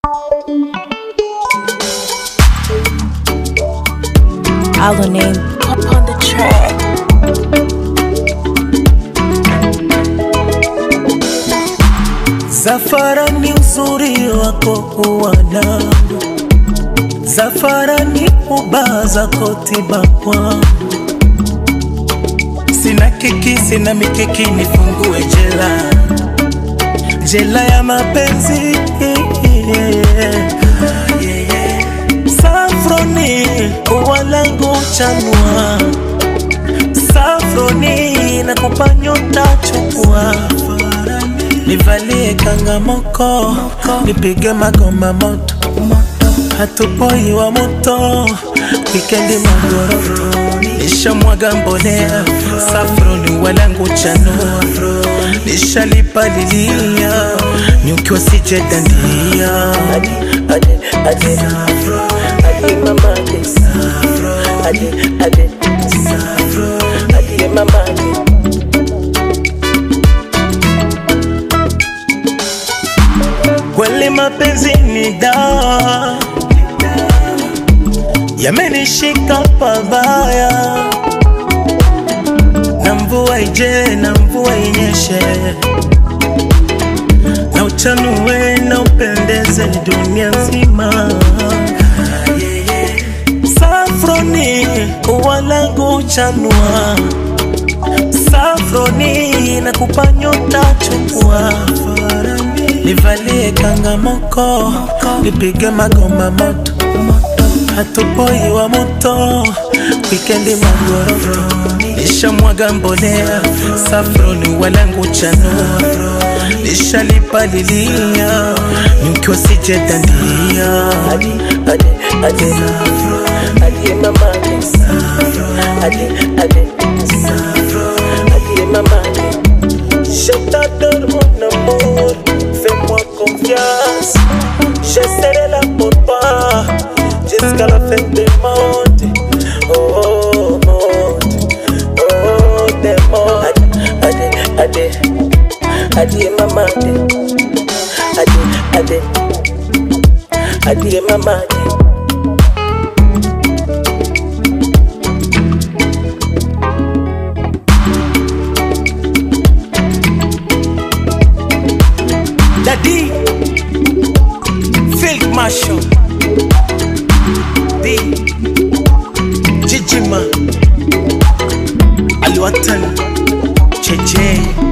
Our name up on the track. Zafara ni uzuri wako uwanangu, Zafara ni uba zako tiba kwangu. Sina kiki, sina mikiki, nifungue jela, jela ya mapenzi Safroni ua langu chanua, Safroni nakupa nyota chukua nivalie kangamoko, nipige magoma moto, hatupoi wa moto, wikendi magoroto, nishamwaga mbolea, safroni walangu chanua, nishalipalilia, nyuki wasije dandia, adi, adi, adi, adi mama adi, adi, adi, adi mama adi. Kweli mapenzi ni dawa, yamenishika pabaya, na mvua ije na mvua inyeshe, na uchanue na upendeze dunia nzima. Safroni ua langu chanua, Safroni nakupa nyota chukua nivalie kangamoko, nipige magoma moto, hatupoi wa moto, wikendi magoroto, nishamwaga mbolea, safroni walangu chanua, nishalipalilia, nyuki wasije dandia, adi, adi, adi, adi mama adi, adi, adi, adi mama adi. Je t'adore mon amour, fais-moi confiance. Je serai là pour toi jusqu'à la fin du monde. Oh, monde, oh, des mondes. Adi, adi, adi, adi, mama, adi, adi, adi, adi, mama, adi. Daddy Field Marshal D Jijima Aliwatan Cheche